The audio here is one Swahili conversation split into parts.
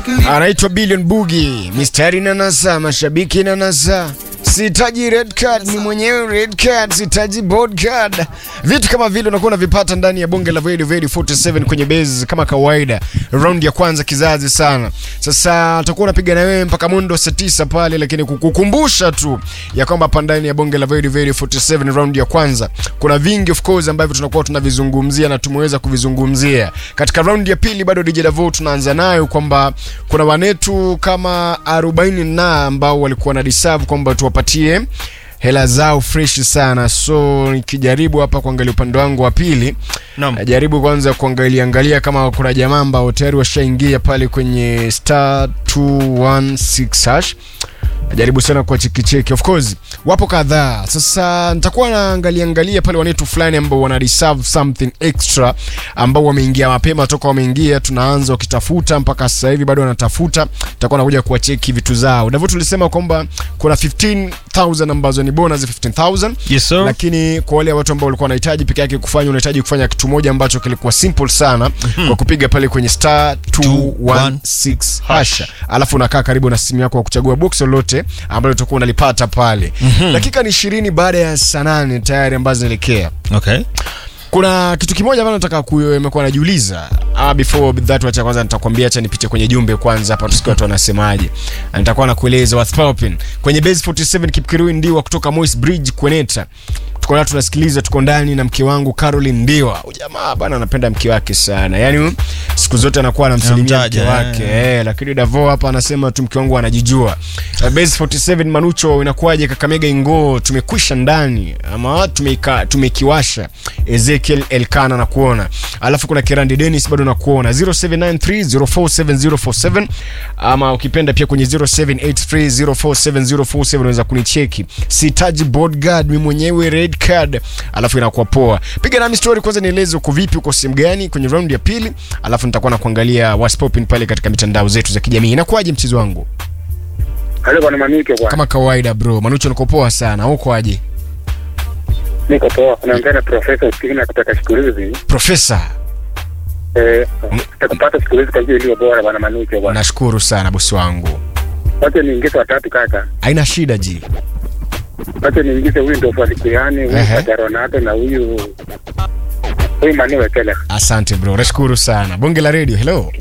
anaitwa Billion Bugi, mistari na nasa, mashabiki na nasa Sihitaji red card, ni mwenyewe red card, sihitaji board card. Vitu kama vile unakuwa unavipata ndani ya bonge la Vedi Vedi 47 kwenye base kama kawaida. Round ya kwanza kizazi sana. Sasa tutakuwa unapiga na wewe mpaka mundo saa tisa pale, lakini kukukumbusha tu ya kwamba hapa ndani ya bonge la Vedi Vedi 47 round ya kwanza kuna vingi of course ambavyo tunakuwa tunavizungumzia na tumeweza kuvizungumzia. Katika round ya pili bado DJ Davo tunaanza nayo kwamba kuna wanetu kama 40 na ambao walikuwa na deserve kwamba tuwapatie hela zao fresh sana. So nikijaribu hapa kuangalia upande wangu wa pili, Naam. najaribu kwanza kuangalia angalia kama kuna jamaa ambao tayari washaingia pale kwenye star 216 hash najaribu sana kwa chekicheki of course wapo kadhaa sasa nitakuwa naangalia angalia pale wanetu fulani ambao wana deserve something extra ambao wameingia mapema toka wameingia tunaanza wakitafuta mpaka sasa hivi bado wanatafuta nitakuwa nakuja kuwacheki vitu zao ndivyo tulisema kwamba kuna 15000 ambazo ni bonus 15000 Yes, sir. lakini kwa wale watu ambao walikuwa wanahitaji peke yake kufanya unahitaji kufanya kitu moja ambacho kilikuwa simple sana kwa kupiga pale kwenye star 216 hasha alafu unakaa karibu na simu yako kwa kuchagua box lolote ambalo utakuwa unalipata pale dakika ni ishirini baada ya saa nane tayari ambazo zinaelekea Okay. kuna kitu kimoja ambacho nataka kuimekuwa najiuliza ah, before that wacha kwanza nitakwambia acha nipite kwenye jumbe kwanza hapa tusikie watu wanasemaje Na nitakuwa nakueleza what's popping kwenye base 47 Kipkirui Ndiwa kutoka Moi's Bridge Kweneta tuko na tunasikiliza tuko ndani na mke wangu Caroline Ndiwa Huyu jamaa bana anapenda mke wake sana yani siku zote anakuwa anamsalimia mke Anamtaja, wake eh. eh, lakini Davo hapa anasema tu mke wangu anajijua Uh, base 47 Manucho inakuwaje Kakamega Ingoo tumekwisha ndani ama tumeka tumekiwasha Ezekiel Elkana na kuona alafu kuna Kerandi Dennis bado na kuona 0793047047 ama ukipenda pia kwenye 0783047047 unaweza kunicheki sitaji bodyguard mimi mwenyewe red card alafu inakuwa poa piga nami story kwanza nieleze uko vipi uko sehemu gani kwenye round ya pili alafu nitakuwa na kuangalia what's popping pale katika mitandao zetu za kijamii inakuwaje mchezo wangu Halo bwana Manike bwana. kama kawaida bro manucho niko poa sana uko aje Niko poa. Unaongea na Profesa Usikina kutoka siku hizi. profesa Eh, tutakupata siku hizi kwa njia iliyo bora bwana Manike bwana. nashukuru sana bosi wangu Wacha niingize watatu kaka. haina shida ji Wacha niingize huyu ndio Falikiani, huyu Ehe. Kaka Ronaldo na huyu huyu Mani Wekele. asante bro nashukuru sana bonge la radio hello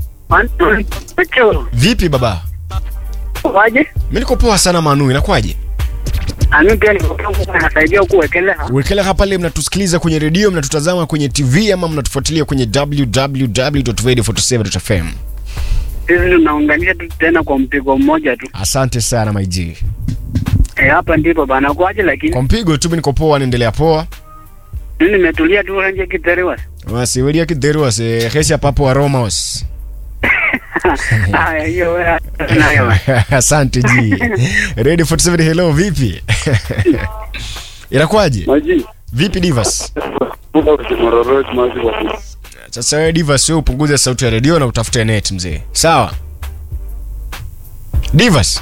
Macho, vipi baba waje? mi niko poa sana manu inakuwaje Ami pia nikokuwa nasaidia kuwekelea. wekeleha pale mnatusikiliza kwenye redio mnatutazama kwenye tv ama mnatufuatilia kwenye www.radio47.fm Sisi tunaunganisha tu tena kwa mpigo mmoja tu. asante sana maij Eh, hapa ndipo bana kwaje lakini kwa mpigo tu mi niko poa naendelea poa mimi nimetulia tu nje Kiterewa. wasiwelia kidheruase hesha papo aromos Haya hiyo wewe nayo. asante ji radio 47 hello vipi inakuwaje Maji. vipi divas Mororot maji wa. sasa wewe divas wewe upunguze sauti ya redio na utafute net mzee sawa divas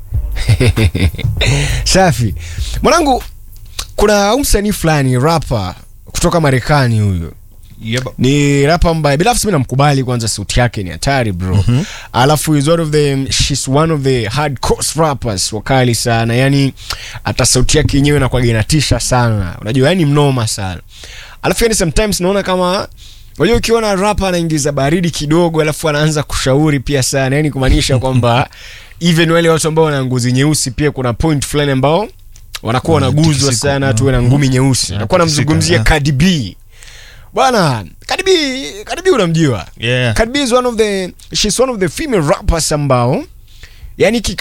safi mwanangu kuna huyu msanii fulani rapa kutoka marekani huyu Yep. ni rapa ambaye binafsi mi namkubali kwanza sauti yake ni hatari bro mm-hmm. alafu is one of the she's one of the hardcore rappers wakali sana yani hata sauti yake yenyewe inakuwaga inatisha sana unajua yani mnoma sana alafu yani sometimes naona kama unajua ukiona rapa anaingiza baridi kidogo alafu anaanza kushauri pia sana yani kumaanisha kwamba even wale watu ambao wana ngozi nyeusi pia kuna point fulani ambao wanakuwa wanaguzwa Mtikisiko. sana tuwe na ngumi nyeusi nakuwa namzungumzia yeah. Cardi B bwana Cardi B Cardi B unamjua Yeah. Cardi B is one of the she's one of the female rappers ambao yani